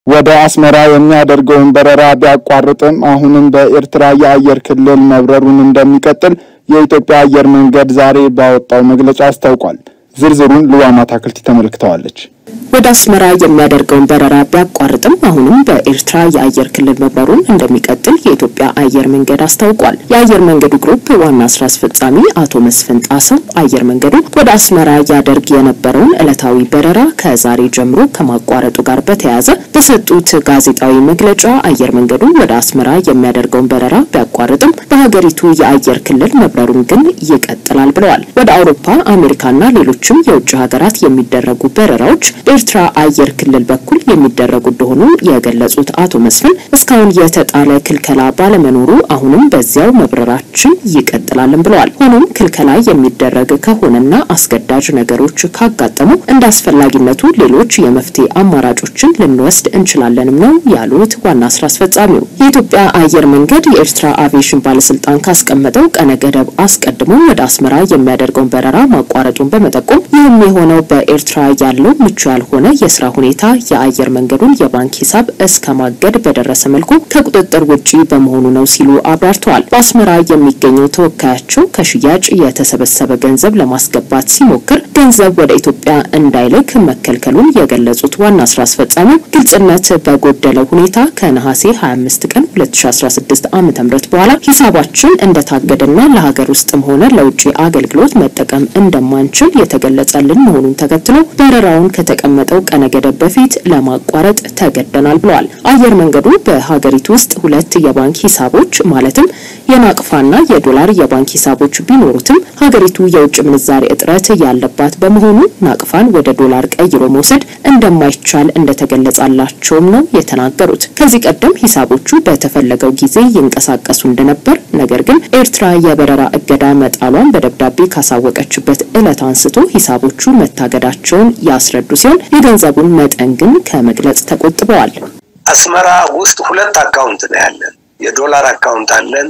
ወደ አስመራ የሚያደርገውን በረራ ቢያቋርጥም አሁንም በኤርትራ የአየር ክልል መብረሩን እንደሚቀጥል የኢትዮጵያ አየር መንገድ ዛሬ ባወጣው መግለጫ አስታውቋል። ዝርዝሩን ልዋማ ታክልቲ ተመልክተዋለች። ወደ አስመራ የሚያደርገውን በረራ ቢያቋርጥም አሁንም በኤርትራ የአየር ክልል መብረሩን እንደሚቀጥል የኢትዮጵያ አየር መንገድ አስታውቋል። የአየር መንገዱ ግሩፕ ዋና ስራ አስፈጻሚ አቶ መስፍን ጣሰው አየር መንገዱ ወደ አስመራ ያደርግ የነበረውን ዕለታዊ በረራ ከዛሬ ጀምሮ ከማቋረጡ ጋር በተያያዘ በሰጡት ጋዜጣዊ መግለጫ አየር መንገዱ ወደ አስመራ የሚያደርገውን በረራ ቢያቋርጥም በሀገሪቱ የአየር ክልል መብረሩን ግን ይቀጥላል ብለዋል። ወደ አውሮፓ፣ አሜሪካና ሌሎችም የውጭ ሀገራት የሚደረጉ በረራዎች በኤርትራ አየር ክልል በኩል የሚደረጉ እንደሆኑ የገለጹት አቶ መስፍን እስካሁን የተጣለ ክልከላ ባለመኖሩ አሁንም በዚያው መብረራችን ይቀጥላልን ብለዋል። ሆኖም ክልከላ የሚደረግ ከሆነና አስገዳጅ ነገሮች ካጋጠሙ እንደ አስፈላጊነቱ ሌሎች የመፍትሄ አማራጮችን ልንወስድ እንችላለንም ነው ያሉት ዋና ስራ አስፈጻሚው። የኢትዮጵያ አየር መንገድ የኤርትራ አቪዬሽን ባለስልጣን ካስቀመጠው ቀነ ገደብ አስቀድሞ ወደ አስመራ የሚያደርገውን በረራ ማቋረጡን በመጠቆም ይህም የሆነው በኤርትራ ያለው ምቹ ያልሆነ የስራ ሁኔታ የአየር መንገዱን የባንክ ሂሳብ እስከ ማገድ በደረሰ መልኩ ከቁጥጥር ውጪ በመሆኑ ነው ሲሉ አብራርተዋል። በአስመራ የሚገኘው ተወካያቸው ከሽያጭ የተሰበሰበ ገንዘብ ለማስገባት ሲሞክር ገንዘብ ወደ ኢትዮጵያ እንዳይልክ መከልከሉን የገለጹት ዋና ስራ አስፈጻሚው ግልጽነት በጎደለው ሁኔታ ከነሐሴ 25 ቀን 2016 ዓ.ም በኋላ ሂሳባችን እንደታገደና ለሀገር ውስጥም ሆነ ለውጭ አገልግሎት መጠቀም እንደማንችል የተገለጸልን መሆኑን ተከትሎ በረራውን ከተቀመጠው ቀነ ገደብ በፊት ለማቋረጥ ተገደናል ብለዋል። አየር መንገዱ በሀገሪቱ ውስጥ ሁለት የባንክ ሂሳቦች ማለትም የናቅፋና የዶላር የባንክ ሂሳቦች ቢኖሩትም ሀገሪቱ የውጭ ምንዛሬ እጥረት ያለባት በመሆኑ ናቅፋን ወደ ዶላር ቀይሮ መውሰድ እንደማይቻል እንደተገለጻላቸውም ነው የተናገሩት። ከዚህ ቀደም ሂሳቦቹ በተፈለገው ጊዜ ይንቀሳቀሱ እንደነበር፣ ነገር ግን ኤርትራ የበረራ እገዳ መጣሏን በደብዳቤ ካሳወቀችበት ዕለት አንስቶ ሂሳቦቹ መታገዳቸውን ያስረዱ ሲሆን የገንዘቡን መጠን ግን ከመግለጽ ተቆጥበዋል። አስመራ ውስጥ ሁለት አካውንት ነው ያለን። የዶላር አካውንት አለን፣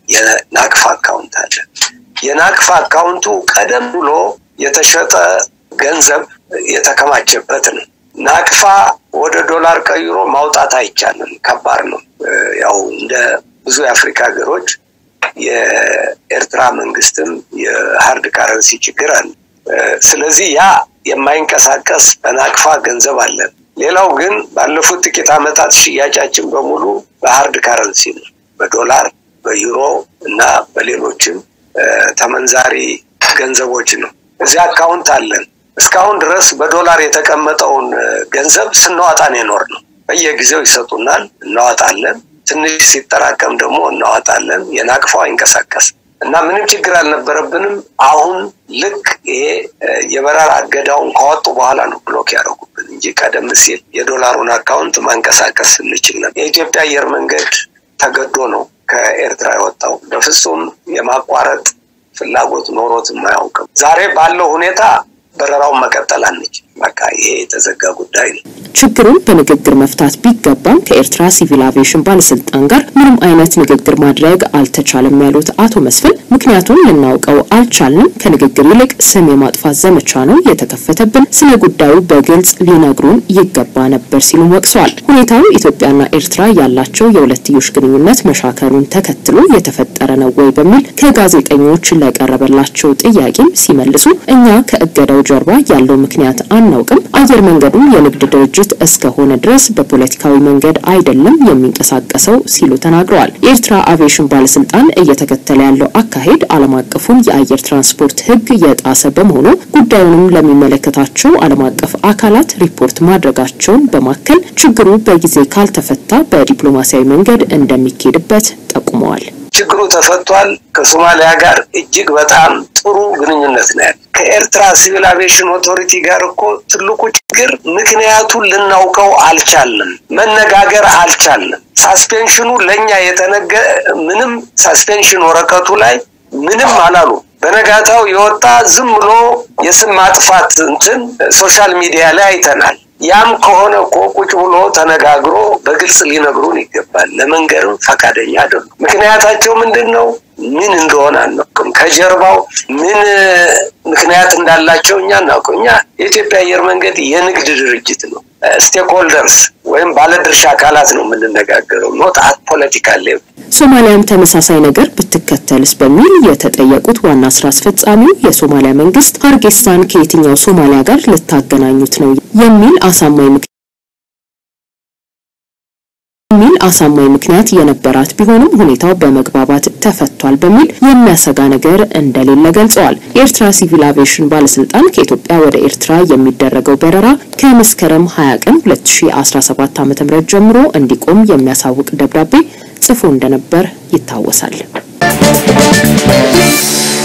የናቅፋ አካውንት አለን። የናቅፋ አካውንቱ ቀደም ብሎ የተሸጠ ገንዘብ የተከማቸበት ነው። ናቅፋ ወደ ዶላር ቀይሮ ማውጣት አይቻልም፣ ከባድ ነው። ያው እንደ ብዙ የአፍሪካ ሀገሮች የኤርትራ መንግስትም የሀርድ ካረንሲ ችግር አለ። ስለዚህ ያ የማይንቀሳቀስ በናቅፋ ገንዘብ አለን። ሌላው ግን ባለፉት ጥቂት ዓመታት ሽያጫችን በሙሉ በሀርድ ካረንሲ ነው፣ በዶላር በዩሮ እና በሌሎችም ተመንዛሪ ገንዘቦች ነው። እዚህ አካውንት አለን። እስካሁን ድረስ በዶላር የተቀመጠውን ገንዘብ ስናዋጣ ነው የኖር ነው። በየጊዜው ይሰጡናል፣ እናዋጣለን። ትንሽ ሲጠራቀም ደግሞ እናዋጣለን። የናቅፋው አይንቀሳቀስ እና ምንም ችግር አልነበረብንም። አሁን ልክ ይሄ የበረራ እገዳውን ካወጡ በኋላ ነው ብሎክ ያደረጉብን እንጂ ቀደም ሲል የዶላሩን አካውንት ማንቀሳቀስ እንችል ነበር። የኢትዮጵያ አየር መንገድ ተገዶ ነው ከኤርትራ የወጣው። በፍጹም የማቋረጥ ፍላጎት ኖሮት አያውቅም። ዛሬ ባለው ሁኔታ በረራውን መቀጠል አንችል። በቃ ይሄ የተዘጋ ጉዳይ ነው። ችግሩን በንግግር መፍታት ቢገባም ከኤርትራ ሲቪል አቪዬሽን ባለስልጣን ጋር ምንም አይነት ንግግር ማድረግ አልተቻለም ያሉት አቶ መስፍን ምክንያቱን ልናውቀው አልቻልንም፣ ከንግግር ይልቅ ስም የማጥፋት ዘመቻ ነው የተከፈተብን፣ ስለ ጉዳዩ በግልጽ ሊነግሩን ይገባ ነበር ሲሉም ወቅሰዋል። ሁኔታው ኢትዮጵያና ኤርትራ ያላቸው የሁለትዮሽ ግንኙነት መሻከሩን ተከትሎ የተፈጠረ ነው ወይ በሚል ከጋዜጠኞች ለቀረበላቸው ጥያቄም ሲመልሱ እኛ ከእገዳው ጀርባ ያለው ምክንያት አናውቅም፣ አየር መንገዱ የንግድ ድርጅት እስከሆነ ድረስ በፖለቲካዊ መንገድ አይደለም የሚንቀሳቀሰው ሲሉ ተናግረዋል። የኤርትራ አቪዬሽን ባለስልጣን እየተከተለ ያለው አካሄድ ዓለም አቀፉን የአየር ትራንስፖርት ሕግ የጣሰ በመሆኑ ጉዳዩንም ለሚመለከታቸው ዓለም አቀፍ አካላት ሪፖርት ማድረጋቸውን በማከል ችግሩ በጊዜ ካልተፈታ በዲፕሎማሲያዊ መንገድ እንደሚካሄድበት ጠቁመዋል። ችግሩ ተፈቷል። ከሶማሊያ ጋር እጅግ በጣም ጥሩ ግንኙነት ነው ያለ። ከኤርትራ ሲቪል አቪዬሽን ኦቶሪቲ ጋር እኮ ትልቁ ችግር ምክንያቱን ልናውቀው አልቻልንም፣ መነጋገር አልቻልንም። ሳስፔንሽኑ ለእኛ የተነገ ምንም ሳስፔንሽን ወረቀቱ ላይ ምንም አላሉ። በነጋታው የወጣ ዝም ብሎ የስም ማጥፋት እንትን ሶሻል ሚዲያ ላይ አይተናል። ያም ከሆነ እኮ ቁጭ ብሎ ተነጋግሮ በግልጽ ሊነግሩን ይገባል። ለመንገርም ፈቃደኛ አይደሉም። ምክንያታቸው ምንድን ነው? ምን እንደሆነ አናውቅም። ከጀርባው ምን ምክንያት እንዳላቸው እኛ አናውቅም። እኛ የኢትዮጵያ አየር መንገድ የንግድ ድርጅት ነው። ስቴክሆልደርስ ወይም ባለድርሻ አካላት ነው የምንነጋገረው፣ ኖት አት ፖለቲካል ሌቭል። ሶማሊያም ተመሳሳይ ነገር ብትከተልስ በሚል የተጠየቁት ዋና ስራ አስፈጻሚው የሶማሊያ መንግስት ሀርጌሳን ከየትኛው ሶማሊያ ጋር ልታገናኙት ነው የሚል አሳማኝ የሚል አሳማኝ ምክንያት የነበራት ቢሆንም ሁኔታው በመግባባት ተፈቷል በሚል የሚያሰጋ ነገር እንደሌለ ገልጸዋል። የኤርትራ ሲቪል አቪዬሽን ባለስልጣን ከኢትዮጵያ ወደ ኤርትራ የሚደረገው በረራ ከመስከረም 20 ቀን 2017 ዓ.ም ጀምሮ እንዲቆም የሚያሳውቅ ደብዳቤ ጽፎ እንደነበር ይታወሳል።